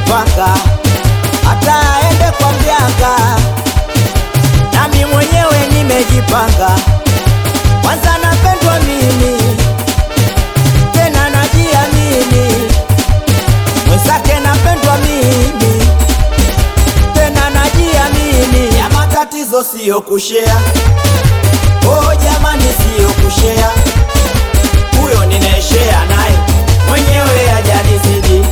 nimejipanga, hata aende kwa mganga, nami mwenyewe nimejipanga. Kwanza napendwa mimi, tena najiamini, mwenzake napendwa mimi, tena najiamini. Ya matatizo siyo kushea, oh jamani, siyo kushea huyo ninaeshea naye mwenyewe hajanizidi.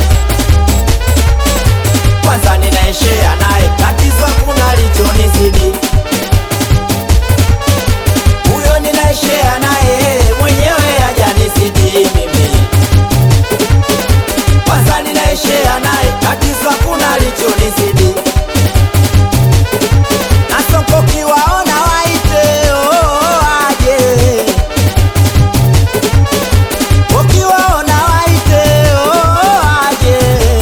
Kwanza ninaeshea naye tatizo kuna lichonizidi. Huyo ninaeshea naye mwenyewe hajanizidi mimi. Kwanza ninaeshea naye tatizo kuna lichonizidi. Nasoko kiwaona waite oh, aje ukiwaona waite oh, aje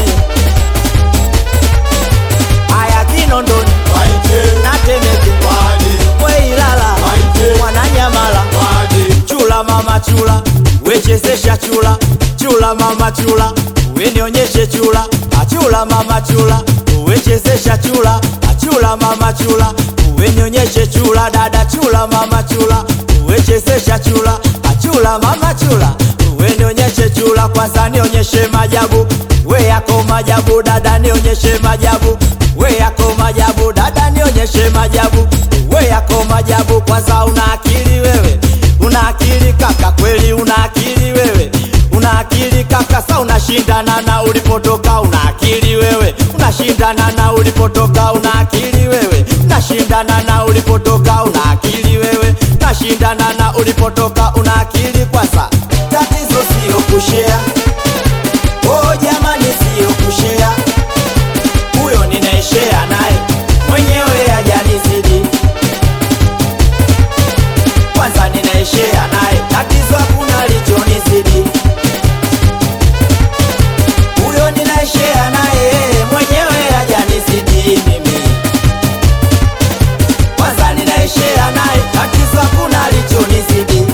aya Kinondoni na Temeke Weilala Mwananyamala chula mama chula wechezesha chula chula mama chula wenionyeshe chula achula mama chula wechezesha chula achula mama chula wenionyeshe chula dada chula mama chula wechezesha chula achula mama chula wenionyeshe chula kwanza nionyeshe majabu we yako majabu dada nionyeshe majabu we yako majabu dada nionyeshe majabu we yako majabu kwanza una akili wewe una akili kaka kweli una akili wewe una akili kaka sa unashindana na ulipotoka una akili wewe unashindana na ulipotoka una akili wewe unashindana na ulipotoka una akili wewe unashindana na ulipotoka una akili kwanza tatizo sio kushea oh jamani sio kushea huyo ninaeshea naye mwenyewe hajanizidi kwanza ninaeshea naye tatizo hakuna lichonizidi huyo ninaeshea naye mwenyewe hajanizidi mimi kwanza ninaeshea naye tatizo hakuna lichonizidi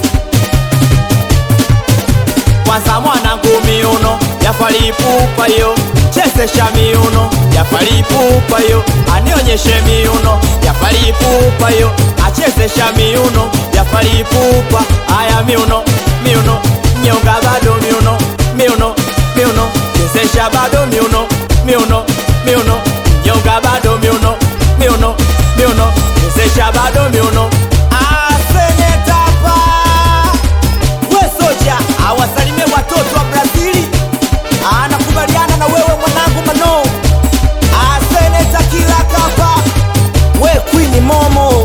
kwanza mwanangu miuno yafalipupa yo chezesha miuno yafalipupa yo anionyeshe miuno yafalipupa yo achezesha miuno yafalipupa aya miuno miuno nyonga bado miuno miuno miuno chezesha bado miuno miuno miuno nyonga bado miuno miuno miuno chezesha bado miuno asenetapa we soja awasalimie watoto wa Brazili, anakubaliana na wewe mwanangu Mano, aseneta kila kapa, we Queen Momo